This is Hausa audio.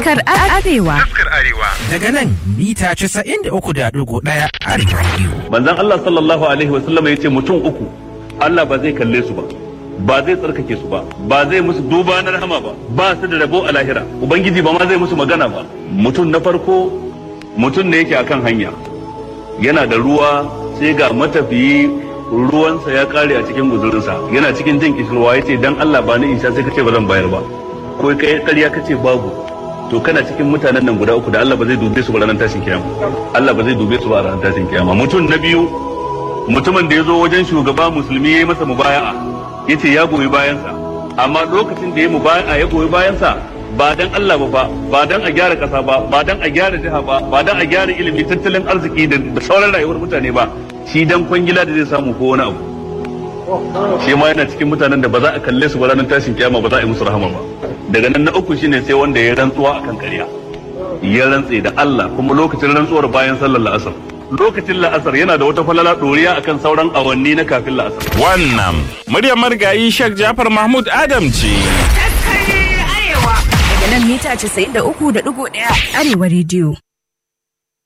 Taskar Arewa. Taskar Arewa. Daga nan mita 93.1 Arewa Radio. Manzon Allah sallallahu alaihi wasallam ya ce mutum uku Allah ba zai kalle su ba. Ba zai tsarkake su ba, ba zai musu duba na rahama ba, ba su da rabo a lahira. Ubangiji ba ma zai musu magana ba. Mutum na farko mutum ne yake akan hanya. Yana da ruwa sai ga matafiyi ruwansa ya kare a cikin guzurinsa yana cikin jin kishirwa ya ce dan Allah ba ni in sha sai kace ba zan bayar ba ko kai ƙarya kace babu to kana cikin mutanen nan guda uku da Allah ba zai dube su ba ranar tashin kiyama Allah ba zai dube su ba ranar tashin kiyama mutum na biyu mutumin da ya zo wajen shugaba musulmi ya yi masa mubaya'a ya ce ya goyi bayansa amma lokacin da ya mubaya'a ya goyi bayansa ba dan Allah ba fa ba dan a gyara kasa ba ba dan a gyara jiha ba ba dan a gyara ilimi tattalin arziki da sauran rayuwar mutane ba shi dan kwangila da zai samu ko wani abu shi ma yana cikin mutanen da ba za a kalle su ba ranar tashin kiyama ba za a yi musu rahama ba daga nan na uku shine sai wanda ya rantsuwa akan ƙarya ya rantse da Allah kuma lokacin rantsuwar bayan sallar la'asar lokacin la'asar yana da wata falala ɗoriya akan sauran awanni na kafin la'asar Wannan muryar marigayi Sheikh Jafar Mahmud Adam ce. Daga nan mita 93.1 Arewa Radio.